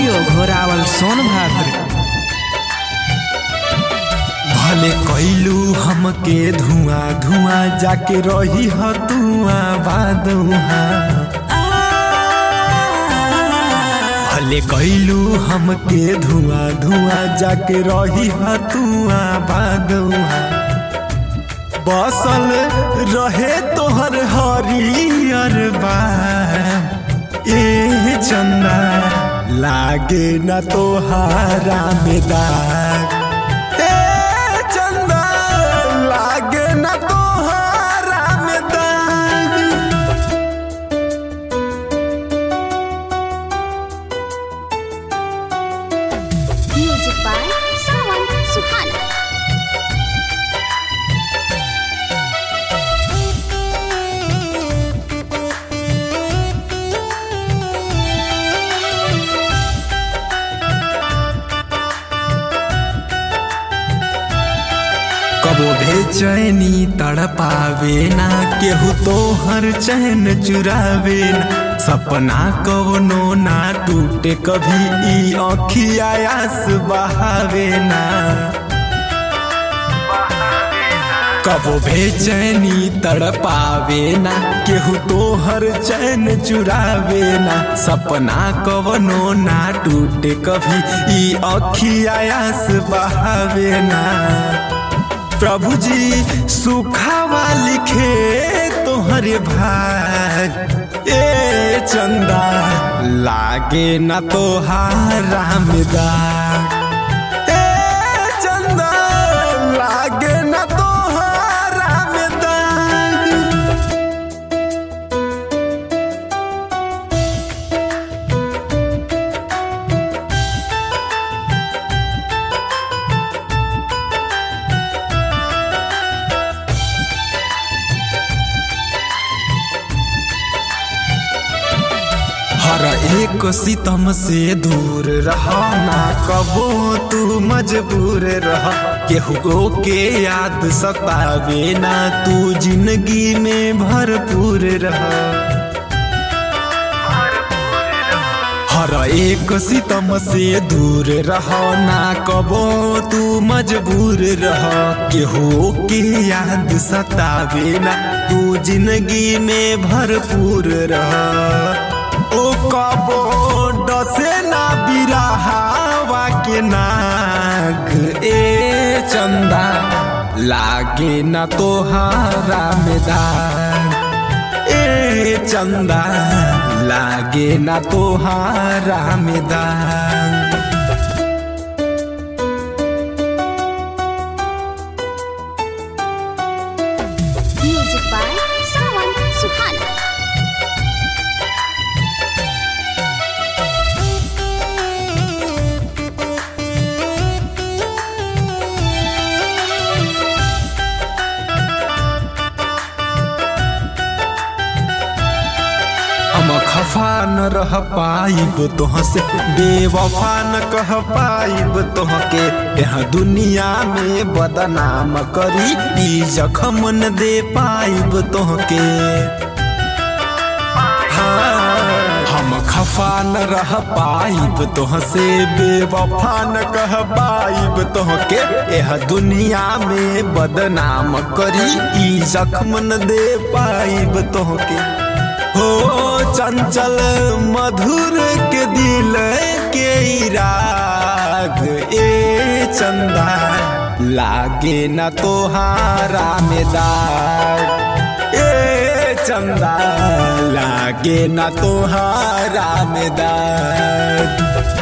Studio Ghorawal Sonbhadra भले कैलू हमके धुआं धुआं जाके रही ह धुआं बादुहा भले कैलू हमके धुआं धुआं जाके रही ह धुआं बादुहा बसल रहे तोहर हरियर बा ए चंदा लागे न तोहारा में दाग ए चंदा लागे न तोहारा में दाग Music by Sawan Suhana. कबो बेचैनी तड़पावे ना केहू तोहर चैन चुरावे ना सपना कवनो ना टूटे कभी ई अखिया आस बहावे ना कबो बेचैनी तड़पावे ना केहू तोहर चैन चुरावे ना सपना कवनो ना टूटे कभी ई अखिया आस बहावे ना प्रभु जी सुखावा लिखे तोहरे भाग ए चंदा लागे न तोहारा में दाग ए चंदा लागे न तोहारा में दाग हर एक सितम से दूर रह ना कबो तू मजबूर रह केहू के याद सतावे ना तू जिंदगी में भरपूर रह हर एक सितम से दूर रह ना कबो तू मजबूर रह केहू के याद सतावे ना तू जिंदगी में भरपूर रह ओ कबो डसे ना बिरहावा के नाग ए चंदा लागे ना तोहारा में दाग ए चंदा लागे ना तोहारा में दाग Music by Sawan Suhana. हम खफा न रह पाइब तोह से बेवफा न कह पाइब तोह के यहाँ दुनिया में बदनाम करी ई जखम न दे पाइब तोह के हाँ, हम खफा न रह पाइब तोह से बेवफा न कह पाइब तोह के यह दुनिया में बदनाम करी ई जखम न दे पाइब तोह के हो चंचल मधुर के दिल के राग ए चंदा लागे न तोहारा में दाग ए चंदा लागे न तोहारा में दाग